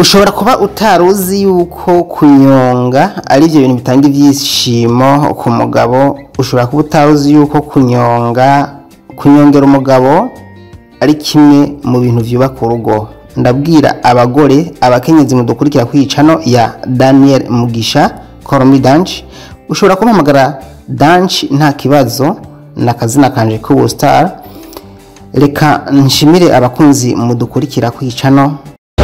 ushobora kuba utari uzi yuko kunyonga ari byo bintu bitanga ibyishimo ku mugabo ushobora kuba utari uzi yuko kunyonga kunyongera umugabo ari kimwe mu bintu byubaka urugo ndabwira abagore abakenyezi mudukurikira ku icano ya daniel mugisha koromi danshi ushobora kumpamagara danshi nta kibazo ni akazina kanje k'ubu star reka nshimire abakunzi mudukurikira ku icano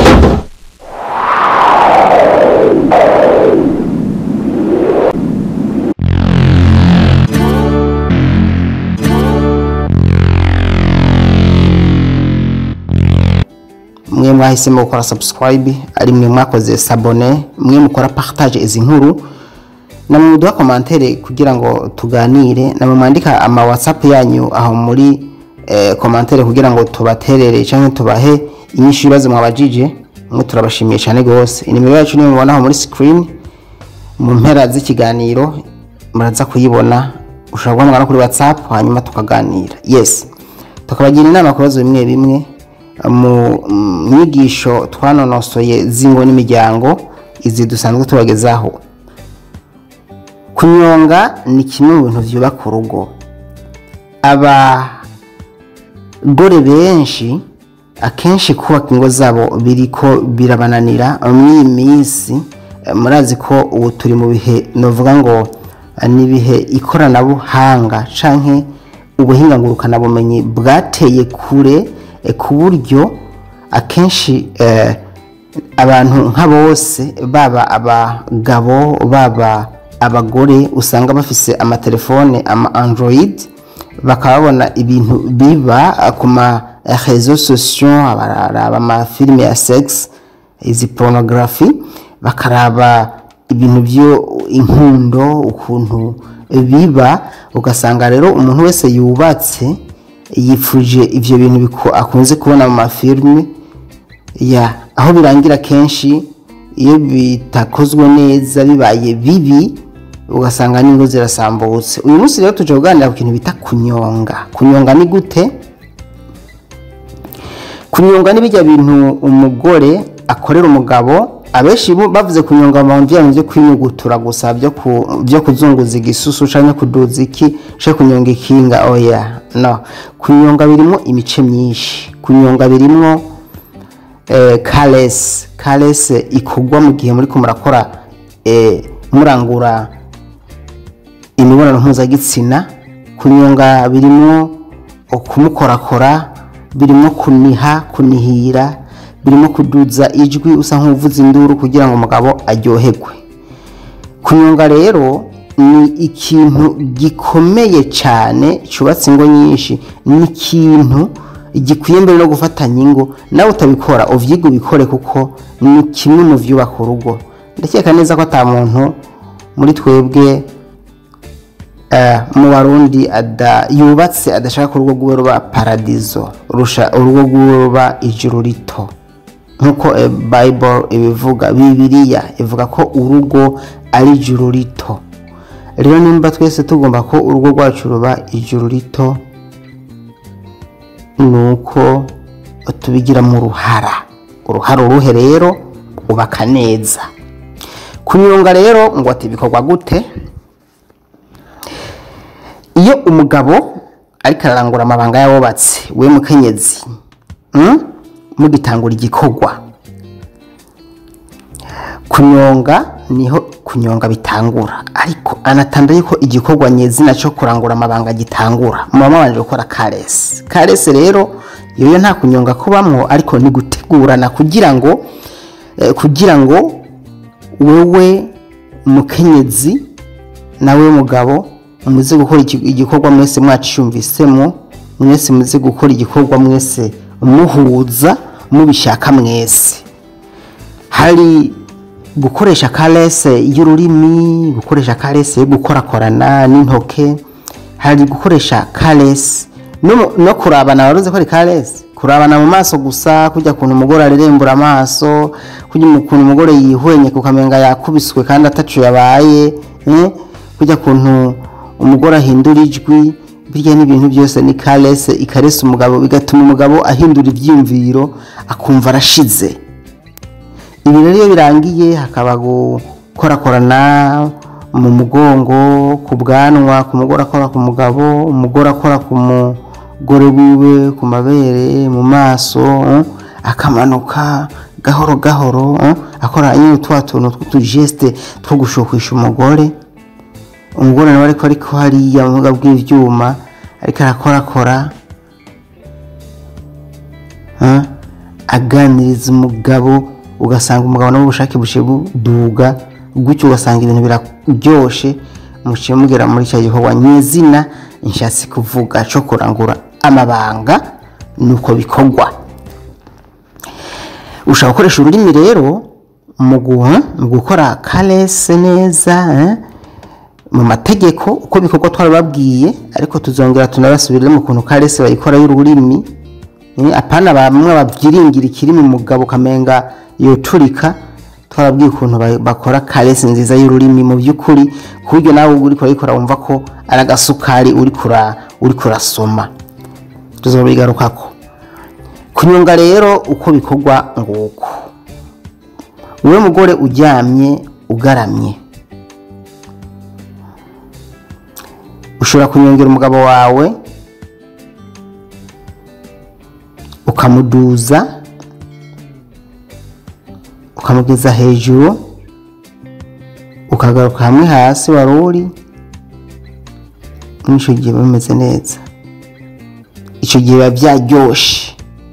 mwe mwahisemo gukora subscribe ari mwe mwakoze sabone mwe mukora partage izi nkuru namwe muduha komantere kugira ngo tuganire namwe mwandika ama whatsapp yanyu aho muri eh, komantere kugira ngo tubaterere cyangwa tubahe inyinshi ibibazo mwabajije mwe turabashimiye cyane rwose inimero yacu niyo mubona aho muri screen mu mpera z'ikiganiro muraza kuyibona ushobora guhamagara kuri whatsapp hanyuma tukaganira yes tukabagira inama ku bibazo bimwe bimwe mu mm, nyigisho twanonosoye z'ingo n'imiryango izi dusanzwe tubagezaho kunyonga ni kimwe mu bintu byubaka urugo abagore benshi akenshi kubaka ingo zabo biriko birabananira muri iyi minsi eh, murazi ko ubu turi mu bihe novuga ngo eh, ni ibihe ikoranabuhanga canke ubuhinga ngurukanabumenyi bwateye kure eh, ku buryo akenshi eh, abantu nka bose baba abagabo baba abagore usanga bafise amatelefone ama android bakaba babona ibintu biba ku ma réseaux sociaux bararaba amafilime ya sex izi porunogarafi bakaraba ibintu byo inkundo ukuntu biba ugasanga rero umuntu wese yubatse yifuje ibyo bintu biku- akunze kubona mu mafilime ya aho birangira kenshi iyo bitakozwe neza bibaye bibi ugasanga n'ingo zirasambutse uyu munsi rero tuje kuganira ku kintu bita kunyonga kunyonga ni gute kunyonga ni bijya bintu umugore akorera umugabo abenshi bo bavuze kunyonga mu bintu byo kwinyugutura gusa byo ku- byo kuzunguza igisusu cyangwa kuduza iki cyangwa kunyonga ikinga oya no kunyonga birimo imice myinshi kunyonga birimo eh, karesi karesi ikugwa mu gihe muri ko murakora eh, murangura imibonano mpuzagitsina kunyonga birimo kumukorakora birimo kuniha kunihira birimo kuduza ijwi usa nk'uvuza induru kugira ngo umugabo aryoherwe kunyonga rero ni ikintu gikomeye cyane cyubatse ingo nyinshi ni ikintu gikwiye mbere no gufatanya ingo nawe utabikora uvyiga ubikore kuko ni kimwe mu vyubaka urugo ndakeka neza ko ata muntu muri twebwe eh, mu barundi ada yubatse adashaka ko urugo rwiwe ruba paradizo rusha urugo rwiwe ruba ijuru rito nk'uko eh, bible ibivuga bibiliya ivuga ko urugo ari ijuru rito rero nimba twese tugomba ko urugo rwacu ruba ijuru rito ni uko tubigiramo uruhara uruhara uruhe rero ubaka neza kunyonga rero ngo ati bikorwa gute iyo umugabo ariko ararangura amabanga y'abubatsi we mukenyezi mm? mugitangura igikorwa kunyonga niho kunyonga bitangura ariko anatanda yuko igikorwa nyezina cyo kurangura amabanga gitangura muba mabanje gukora karesi karesi rero yoyo nta kunyonga kubamwo ariko ni gutegurana kugira ngo eh, kugira ngo wewe mukenyezi nawe mugabo muze gukora iki- igikorwa mwese mwaciyumvisemo mwese muze gukora igikorwa mwese muhuza mubishaka mwese hari gukoresha karese y'ururimi gukoresha karese yo gukorakorana n'intoke hari gukoresha karese no, mu- no kurabana waruze ko ari karese kurabana mu maso gusa kujya kuntu umugore arerembura amaso kujya ukuntu umugore yihwenye kukamenga yakubiswe kandi atacu yabaye eh? kujya kuntu umugore ahindura ijwi birya n'ibintu byose ni karese ikarese umugabo bigatuma umugabo ahindura ibyiyumviro akumva arashize ibi rero iyo birangiye hakaba gukorakorana mu mugongo ku bwanwa ku mugore akora ku mugabo umugore akora ku mugore wiwe ku mabere mu maso eh, akamanuka gahoro gahoro eh, akora nyine twa tuntu tw'utujesite two gushukisha umugore umugore nawe ariko ariko hariya mu buga bw'ivyuma ariko arakorakora eh, aganiriza umugabo ugasanga umugabo nawe ubushake bushe buduga gutyo ugasanga ibintu biraryoshe muciye mugera muri cya gikorwa nyezina nshatse kuvuga cyo kurangura amabanga nuko bikorwa ushobora gukoresha ururimi rero mu guha mu gukora karese neza eh, mu mategeko uko bikorwa twarababwiye ariko tuzongera tunabasubirire mu kuntu karese bayikora y'ururimi Eh, apana bamwe babyiringira ikiri mu mugabo ukamenga yoturika twarabwiye ukuntu ba- bakora karese nziza y'ururimi mu by'ukuri ku buryo nawe uri kurayikora wumva ko ari agasukari uri kura uri kurasoma tuzobigarukako kunyonga rero uko bikorwa nguko wowe mugore uryamye ugaramye ushobora kunyongera umugabo wawe ukamuduza ukamugeza hejuru ukagaruka hamwe hasi wari uri muri icyo gihe biba bimeze neza icyo gihe biba byaryoshe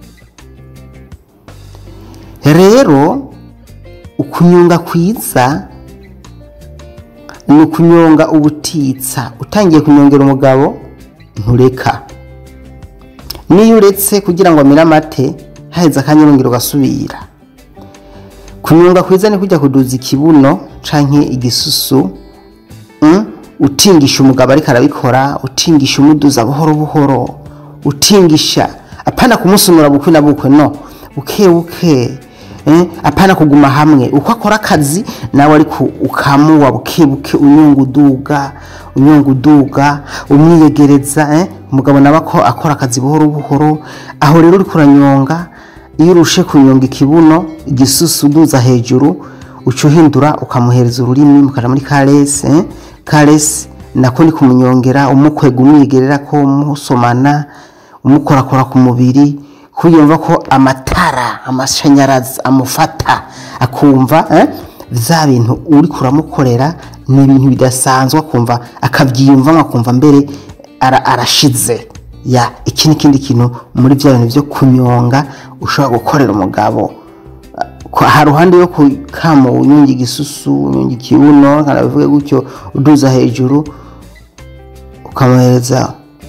rero ukunyonga kwiza ni ukunyonga ubutitsa utangiye kunyongera umugabo ntureka niyo uretse kugira ngo amire amate haheze akanyarongera ugasubira kunyonga kwiza ni kujya kuduza ikibuno canke igisusu mm? utingisha umugabo ariko arabikora utingisha umuduza buhoro buhoro utingisha apana kumusunura bukwe na bukwe no buke buke eh? apana kuguma hamwe uko akora akazi nawe ariko ukamuwa buke buke unyunga uduga unyunga uduga umwiyegereza eh? umugabo nawe ako akora akazi buhoro buhoro aho rero uri kuranyonga iyo urushe kunyonga ikibuno igisusu uduza hejuru uca uhindura ukamuhereza ururimi mukaja muri karese eh? karese nako ni kumunyongera umukwega umwigerera ko musomana umukorakora ku mubiri kuyumva ko amatara amashanyarazi amufata akumva eh? vya bintu uri kuramukorera ni ibintu bidasanzwe akumva akabyiyumvamo akumva mbere ara, arashize ya iki ni ikindi kintu muri bya bintu byo kunyonga ushobora gukorera umugabo Ko- ha ruhande yo kukama unyonga igisusu unyonga ikibuno kana bivuge gutyo uduza hejuru ukamuhereza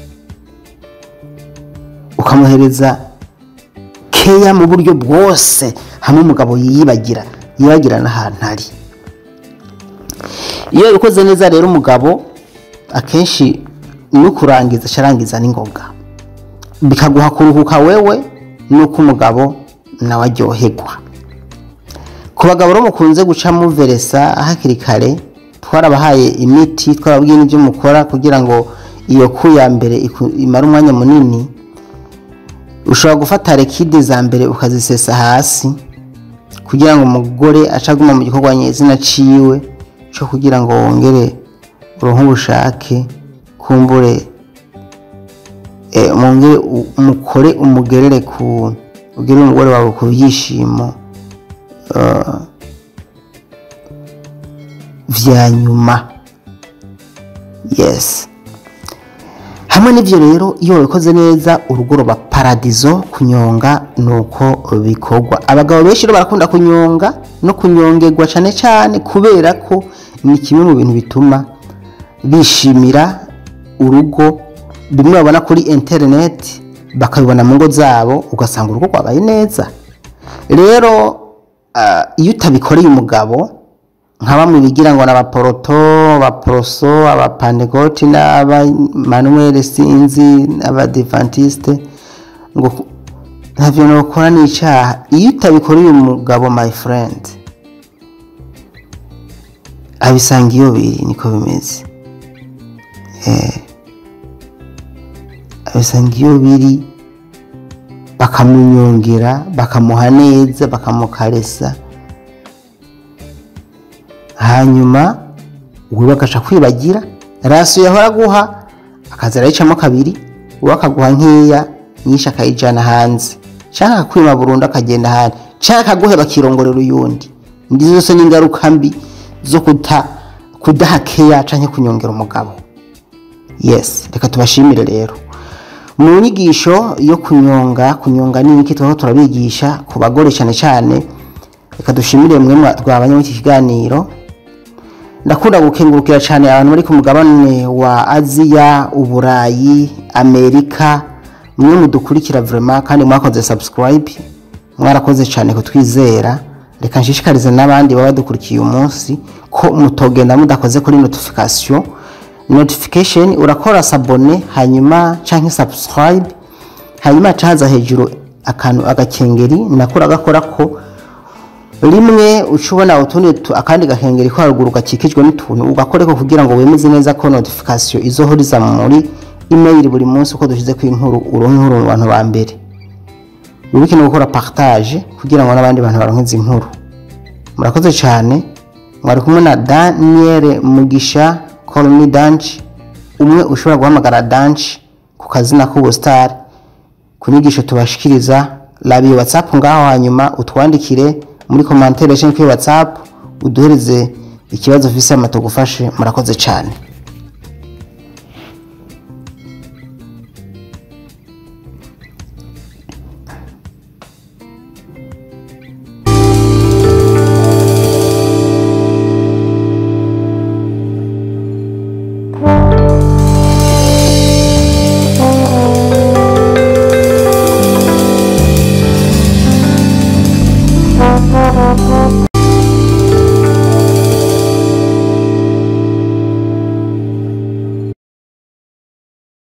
ukamuhereza keya mu buryo bwose hamwe umugabo yiyibagira yibagira n'ahantu ari iyo ubikoze neza rero umugabo akenshi no kurangiza acarangiza n'ingoga bikaguha kuruhuka wewe nuko umugabo nawe aryoherwa ku bagabo rero mukunze guca muveresa hakiri kare twarabahaye imiti twababwiye n'ibyo mukora kugira ngo iyo ku ya mbere iku- imare umwanya munini ushobora gufata rekide za mbere ukazisesa hasi kugira ngo umugore ace aguma mu gikorwa nyezina ciwe cyo kugira ngo wongere uronke ubushake kumbure eh, mwongere u- umukore umugerere ku ugere umugore wawe ku byishimo eh, vya nyuma yes hamwe n'ibyo rero iyo wabikoze neza urugo ruba paradizo kunyonga nuko bikorwa abagabo benshi rero barakunda kunyonga no kunyongerwa cyane cyane kubera ko ni kimwe mu bintu bituma bishimira urugo bimwe babona kuri interineti bakabibona mu ngo zabo ugasanga urugo rwabaye neza rero ah, iyo utabikoreye umugabo nka bamwe bigira ngo ni abaporoto abaporoso abapanegoti n'abamanuweli sinzi n'abadivantisite ngo ntabyo nokora ni icyaha iyo utabikoreye umugabo my friend abisanga iyo biri niko bimeze Eh, abisanga iyo biri bakamunyongera bakamuha neza bakamukaresa hanyuma wiwe agaca kwibagira rasiyo yahora aguha akaza arayicamo kabiri uwo akaguha nkeya nyinshi akayijana hanze cyangwa akakwima burundu akagenda ahandi cyangwa akaguheba akirongorera uyundi ndi zose ni ingaruka mbi zo kuta kudaha keya cyangwa kunyongera umugabo yes reka tubashimire rero mu nyigisho yo kunyonga kunyonga ni iki twaho turabigisha ku bagore cyane cyane reka dushimire mwe twabanye muri iki kiganiro ndakunda gukengurukira cyane abantu bari ku mugabane wa aziya uburayi amerika mwe mudukurikira vrema kandi mwakoze subscribe mwarakoze cyane kutwizera reka nshishikarize n'abandi baba badukurikiye uyu munsi ko mutogenda mudakoze kuri notification notification urakora sabone hanyuma canke subscribe hanyuma caza hejuru akantu agakengeri nako uragakora ko rimwe uca ubona utundi tu- akandi gakengeri ko haruguru gakikijwe n'utuntu ugakoreko kugira ngo wemeze neza ko notification izohoriza muri email buri munsi uko dushize inkuru uronke inkuru mu bantu ba mbere wibuke no gukora partage kugira ngo n'abandi bantu baronke izi nkuru murakoze cyane mwari kumwe na daniel mugisha call me danch umwe ushobora guhamagara danch ku kazina k'ubusitari ku nyigisho tubashikiriza labiye whatsapp ngaho hanyuma utwandikire muri komantere cyangwa kuri whatsapp uduhereze ikibazo ufise ama tugufashe murakoze cyane